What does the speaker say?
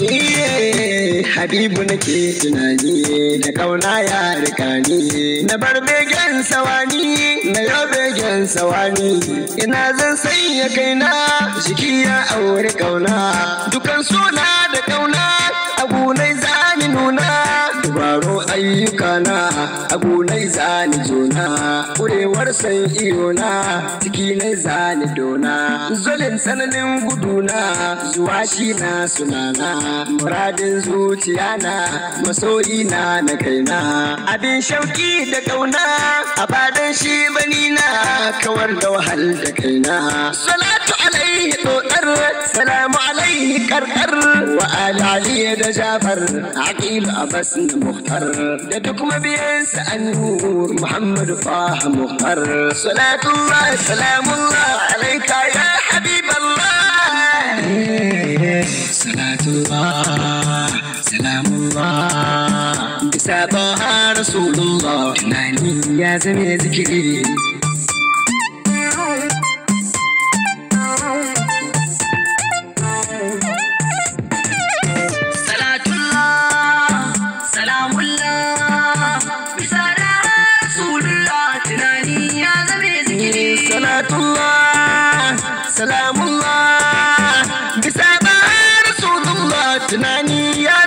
Iye, Habibu nake tunani da kauna ya rika ni na bar begen sawani na yau begen sawani ina zan sanya kaina jiki ya aure kauna dukan suna da kauna agunai zani nuna dubaro ayyukana agunai zani jona kurewar san iyona ciki na zani dona zulin tsananin guduna zuwa shi na sunana muradin zuciya na masoyi na na kaina abin shauki da kauna a badan shi bani na kawar da wahal da kaina salatu alaihi dodar salamu alaihi karkar wa ali ali da jafar aqil abbas na muhtar da duk mabiyansa annur muhammad faha muhtar salatullah salamullah alaika ya habiballah salatullah salamullah bisa taha rasulullah tunani ya zame zikiri Salatullah, salamullah, bisa da Rasulullah tunani ya zame zikiri. salatullah salamullah bisa ba rasulullah tunani ya